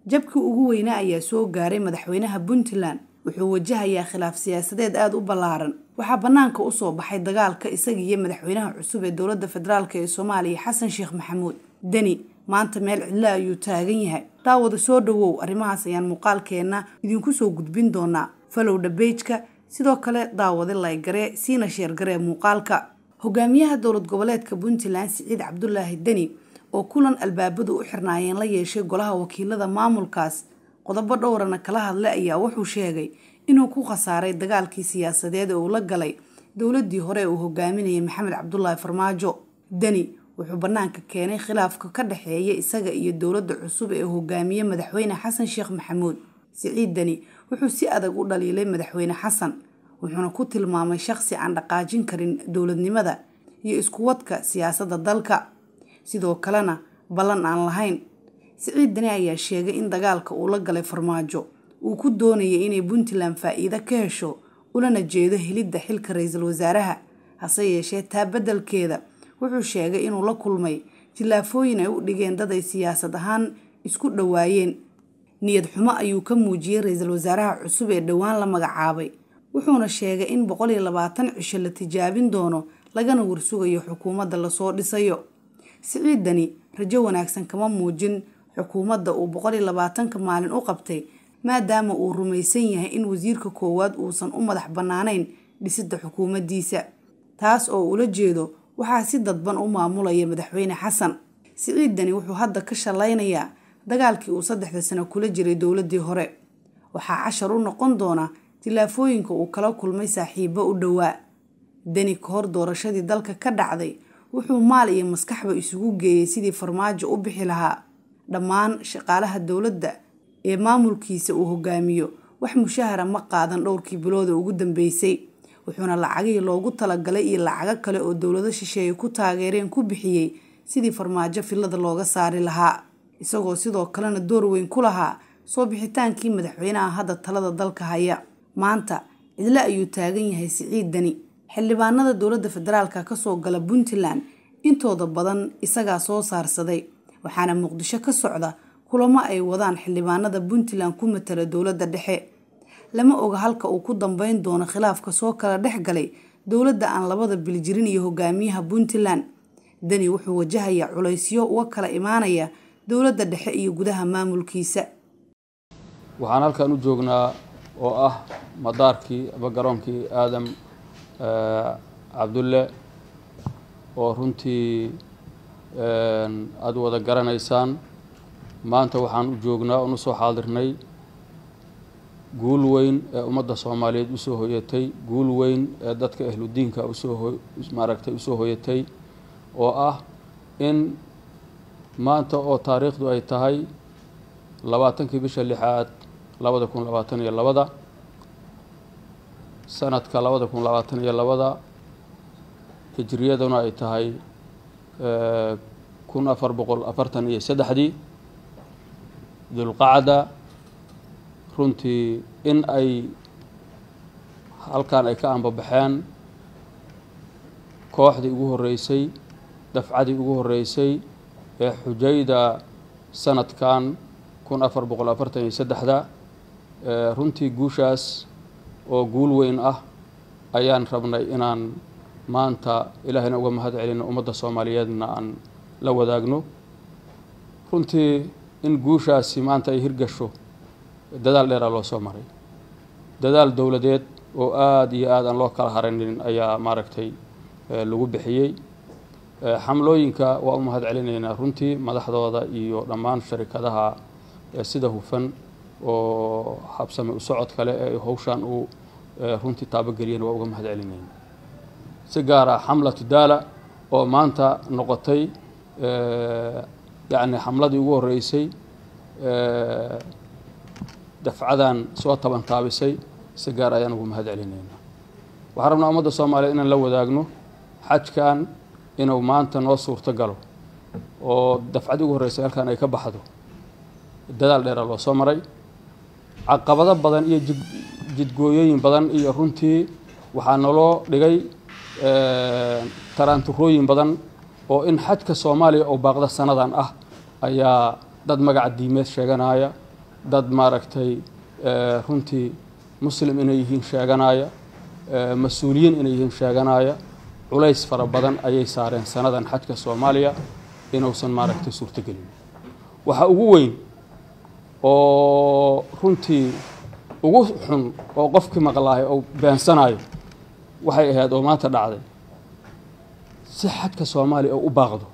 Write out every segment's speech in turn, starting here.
jabkii ugu weynaa ayaa soo gaaray madaxweynaha puntland wuxuu wajahayaa khilaaf siyaasadeed aada u ballaaran waxaa bannaanka usoo baxay dagaalka isaga iyo madaxweynaha cusub ee dowladda federaalk ee soomaaliya xasan sheekh maxamuud deni maanta meel cidlo ayuu taagan yahay daawada soo dhawow arrimahaas ayaan muuqaalkeenna idinku soo gudbin doonaa falowdha beejka sidoo kale daawade laygaree siina sheergaree muuqaalka hogaamiyaha dowlad goboleedka puntland siciid cabdulaahi deni oo kulan albaabadu u xirnaayeen la yeeshay golaha wakiilada maamulkaas qodobo dhowrana kala hadlay ayaa wuxuu sheegay inuu ku khasaaray dagaalkii siyaasadeed ee uu la galay dowladii hore ee uu hogaaminayay maxamed cabdulaahi farmaajo deni wuxuu bannaanka keenay khilaafka ka dhexeeya isaga iyo dowladda cusub ee hogaamiye madaxweyne xasan sheekh maxamuud siciid deni wuxuu si adag u dhaliilay madaxweyne xasan wuxuuna ku tilmaamay shaqsi aan dhaqaajin karin dowladnimada iyo iskuwadka siyaasadda dalka sidoo kalena ballan aan lahayn siciid deni ayaa sheegay in dagaalka uu la galay farmaajo uu ku doonayay inay puntland faa-iido ka hesho ulana jeedo helidda xilka ra-iisul wasaaraha hase yeeshee taa beddelkeeda wuxuu sheegay inuu la kulmay tillaafooyin ay u dhigeen dad ay siyaasad ahaan isku dhowaayeen niyad xumo ayuu ka muujiyey ra-iisul wasaaraha cusub ee dhowaan la magacaabay wuxuuna sheegay in boqol iyo labaatan cisho la tijaabin doono lagana warsugayo xukuumadda lasoo dhisayo siciid deni rajo wanaagsan kama muujin xukuumadda uu boqol iyo labaatanka maalin u qabtay maadaama uu rumaysan yahay in wasiirka koowaad uusan u madax bannaanayn dhisidda xukuumaddiisa taas oo ula jeedo waxaa si dadban u maamulaya madaxweyne xasan siciid deni wuxuu hadda ka shallaynayaa dagaalkii uu saddexda sano kula jiray dowladii hore waxaa cashar u noqon doona tillaafooyinka uu kala kulmay saaxiibo u dhowaa deni ka hor doorashadii dalka ka dhacday wuxuu maal iyo maskaxba isugu geeyey sidii farmaajo u bixi lahaa dhammaan shaqaalaha dowladda ee maamulkiisa uu hogaamiyo wax mushahara ma qaadan dhowrkii bilooda ugu dambeysay wuxuuna lacagihii loogu talagalay iyo lacago kale oo dowlado shisheeye ku taageereen ku bixiyey sidii farmaajo filada looga saari lahaa isagoo sidoo kalena door weyn ku lahaa soo bixitaankii madaxweynaha hadda talada dalka haya maanta cidlo ayuu taagan yahay siciid deni xildhibaanada dowladda federaalka kasoo gala puntland intooda badan isagaa soo saarsaday waxaana muqdisho ka socda kulamo ay wadaan xildhibaanada puntland ku matala dowladda dhexe lama oga halka uu ku dambeyn doono khilaafka soo kala dhex galay dowladda aan labada biljirin iyo hogaamiyaha puntland deni wuxuu wajahayaa culaysyo uga kala imaanaya dowladda dhexe iyo gudaha maamulkiisa waxaan halkan u joognaa oo ah madaarkii ama garoonkii aadam cabdulle oo runtii aada wada garanaysaan maanta waxaan u joognaa oon usoo xaadirnay guul weyn ee ummadda soomaaliyeed usoo hoyatay guul weyn ee dadka ahludiinka usoo maaragtay usoo hoyatay oo ah in maanta oo taariikhdu ay tahay labaatankii bisha lixaad labada kun labaatan iyo labada sanadka labada kun labaatan iyo labada hijriyaduna ay tahay kun afar boqol afartan iyo saddexdii dulqacda runtii in ay halkan ay ka ambabaxeen kooxdii ugu horreysay dafcadii ugu horreysay ee xujayda sanadkan kun afar boqol afartan iyo saddexda runtii guushaas oo guul weyn ah ayaan rabnay inaan maanta ilaahayna uga mahad celino ummadda soomaaliyeedna aan la wadaagno runtii in guushaasi maanta ay hirgasho dadaal dheeraa loo soo maray dadaal dowladeed oo aada iyo aad aan loo kala haranin ayaa maaragtay lagu bixiyey xamlooyinka waa u mahad celinaynaa runtii madaxdooda iyo dhammaan sharikadaha sida hufan oo habsame u socod kale ee howshaan uu runtii taabogeliyeen waa uga mahad celinayna si gaar ah xamlatu daala oo maanta noqotay yacni xamladii ugu horreysay dafcadan soo taban taabisay si gaar ayaan ugu mahad celinaynaa waxaan rabnaa ummadda soomaaliyeed inaan la wadaagno xajkan inuu maanta noo suurto galo oo dafcadii ugu horreysay halkan ay ka baxdo dadaal dheera loo soo maray caqabado badan iyo jid jidgooyooyin badan iyo runtii waxaa naloo dhigay taraanturooyin badan oo in xajka soomaaliya oo baaqda sanadan ah ayaa dad magaca diimeed sheeganaya dad maaragtay runtii muslim inay yihiin sheeganaya mas-uuliyiin inay yihiin sheeganaya culays fara badan ayay saareen sanadan xajka soomaaliya inuusan maaragtay suurtogelin waxaa ugu weyn oo runtii ugu xun oo qofkii maqlaayo oo beensanayo waxay ahayd oo maanta dhacday si xajka soomaaliya oo u baaqdo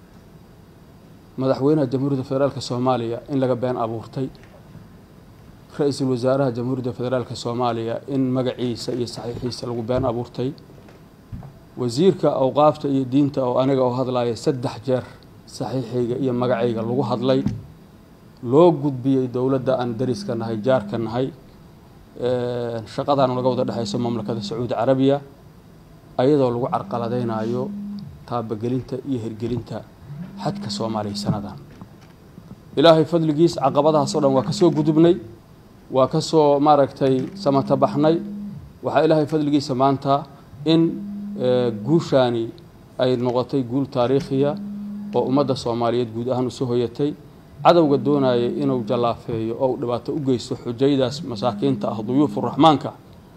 madaxweynaha jamhuuriyadda federaalk soomaaliya in laga been abuurtay ra-iisul wasaaraha jamhuuriyadda federaalk soomaaliya in magaciisa iyo saxiixiisa lagu been abuurtay wasiirka awqaafta iyo diinta oo aniga oo hadlaya saddex jeer saxiixayga iyo magacayga lagu hadlay loo gudbiyey dowladda aan dariska nahay jaarka nahay shaqadaana laga wada dhexayso mamlakada sacuudi carabiya ayadoo lagu carqaladeynayo taabagelinta iyo hirgelinta xadka soomaaliya sanadan ilaahay fadligiis caqabadahaas o dhan waa kasoo gudubnay waa kasoo maaragtay samatabaxnay waxaa ilaahay fadligiisa maanta in guushaani ay noqotay guul taariikhiya oo ummadda soomaaliyeed guud ahaan usoo hoyatay cadowga doonaya inuu jallaafeeyo oo u dhibaato u geysto xujaydaas masaakiinta ah duyuufu raxmaanka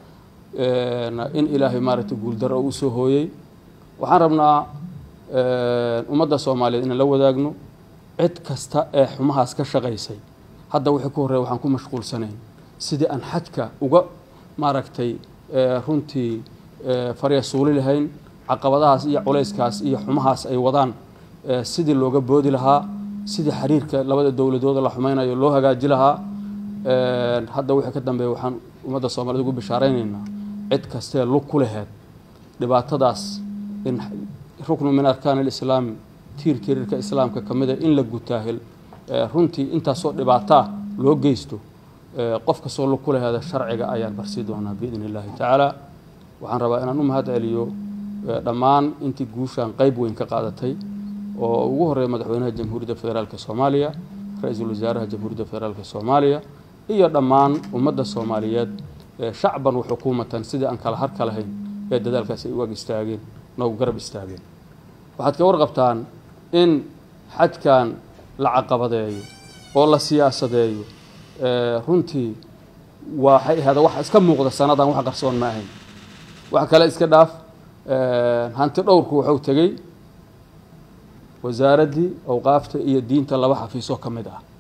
in ilaahay maaragtay guuldaro oo usoo hooyey waxaan rabnaa ummadda soomaaliyeed inaan la wadaagno cid kasta ee xumahaas ka shaqaysay hadda wixii ku horreya waxaan ku mashquulsanayn sidii aan xajka uga maaragtay runtii farya suuli lahayn caqabadahaas iyo culayskaas iyo xumahaas ay wadaan sidii looga boodi lahaa sidii xiriirka labada dowladooda la xumeynayo loo hagaaji lahaa hadda wixii ka dambeeya waxaan ummadda soomaaliyed ugu bishaareynayna cid kastee lug ku laheed dhibaatadaas in ruknu min arkaan alislaam tiir tirirka islaamka ka mida in la gutaahil runtii intaasoo dhibaataa loo geysto qof kastoo lug ku laheeda sharciga ayaan barsii doonaa biidn illaahi tacaala waxaan rabaa inaan u mahad celiyo dhammaan intii guushaan qeyb weyn ka qaadatay oo ugu horeeya madaxweynaha jamhuuriyadda federaalk soomaaliya ra-iisul wasaaraha jamhuuriyadda federaalk soomaaliya iyo dhammaan ummadda soomaaliyeed shacban wa xukuumatan sidii aan kala harka lahayn ee dadaalkaas ay u ag istaageen noogu garab istaageen waxaad ka warqabtaan in xajkan la caqabadeeyo oo la siyaasadeeyo runtii waxay ahada wax iska muuqda sanadan wax qarsoon ma ahayn wax kale iska dhaaf hanti dhowrku wuxuu tegey wasaaraddii awqaafta iyo diinta laba xafiisoo ka mid ah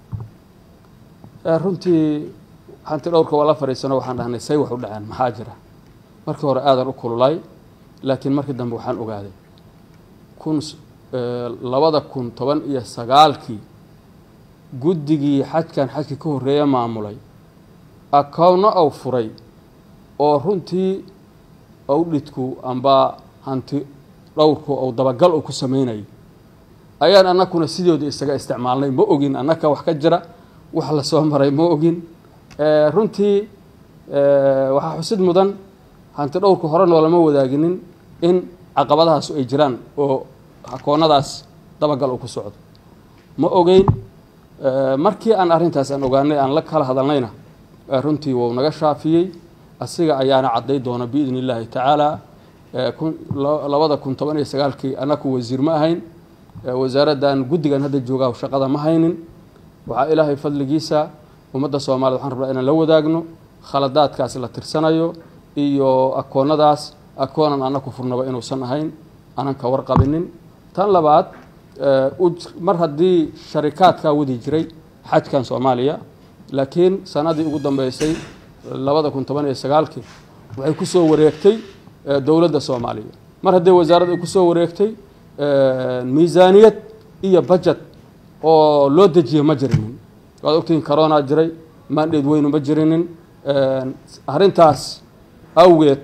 runtii hanti dhowrka waa la fadhiisano waxaan dhahnay say wax u dhaceen maxaa jira markii hore aadan u kululay laakiin markii dambe waxaan ogaaday kun labada kun toban iyo sagaalkii guddigii xajkan xajkii ka horreeya maamulay akowno ou furay oo runtii owdhidku amba hanti dhowrku ou dabagal uu ku sameynayay ayaan annakuna sidooda isaga isticmaalnay ma ogin annaka wax ka jira wax la soo maray ma ogin runtii waxaa xusid mudan hanti dhowrka hore noolama wadaaginin in caqabadahaas ay jiraan oo akoonadaas dabagal uu ku socdo ma ogeyn markii aan arrintaas aan ogaanay aan la kala hadalnayna runtii wuu naga shaafiyey asiga ayaana cadday doona biidn illaahi tacaala labada kun toban iyo sagaalkii annaku wasiir ma ahayn wasaaraddan guddigan hadda joogaa shaqada ma haynin waxaa ilaahay fadligiisa ummadda soomaaliyed waxaan rabnaa inaan la wadaagno khaladaadkaas la tirsanayo iyo akoonadaas akoonan annaku furnaba inuusan ahayn aanan ka warqabinin tan labaad mar haddii sharikaadkaa wadi jiray xajkan soomaaliya laakiin sanadii ugu dambeysay labada kun toban iyo sagaalkii waxay kusoo wareegtay dowladda soomaaliya mar haddii wasaaradda ay kusoo wareegtay miisaaniyad iyo bajet oo loo dejiye ma jirinin waad ogtihiin corona jiray mandheed weynu ma jirinin arrintaas awgeed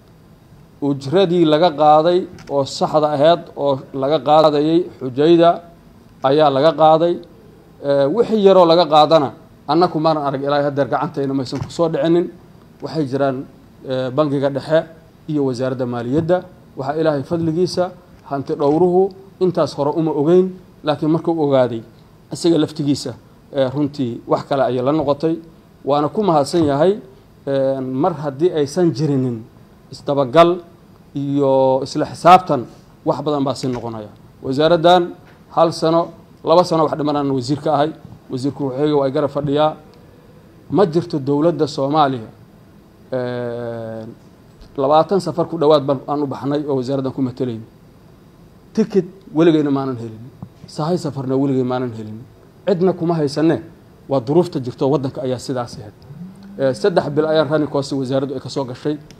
ujradii laga qaaday oo saxda aheyd oo laga qaadayay xujayda ayaa laga qaaday wixii yaroo laga qaadana annaku maanan arag ilaa hadeer gacantayna maysan kusoo dhicinin waxay jiraan bangiga dhexe iyo wasaaradda maaliyadda waxaa ilaahay fadligiisa hanti dhowruhu intaas hore uma ogeyn laakiin markuu ogaaday isaga laftigiisa runtii wax kale ayay la noqotay waana ku mahadsan yahay mar haddii aysan jirinin isdabagal iyo isla xisaabtan wax badan baa si noqonaya wasaaraddan hal sano laba sano wax dhiman aan wasiir ka ahay wasiirku wuxuuga waa garab fadhiyaa ma jirto dowladda soomaaliya labaatan safar ku dhowaad baan aan u baxnay oo wasaaraddan ku matelayn ticket weligeyna maanan helin sahay safarna weligey maanan helin cidna kuma haysane waa duruufta jirto waddanka ayaa sidaas ahayd saddex bil ayaan running cost wasaaraddu ay ka soo gashay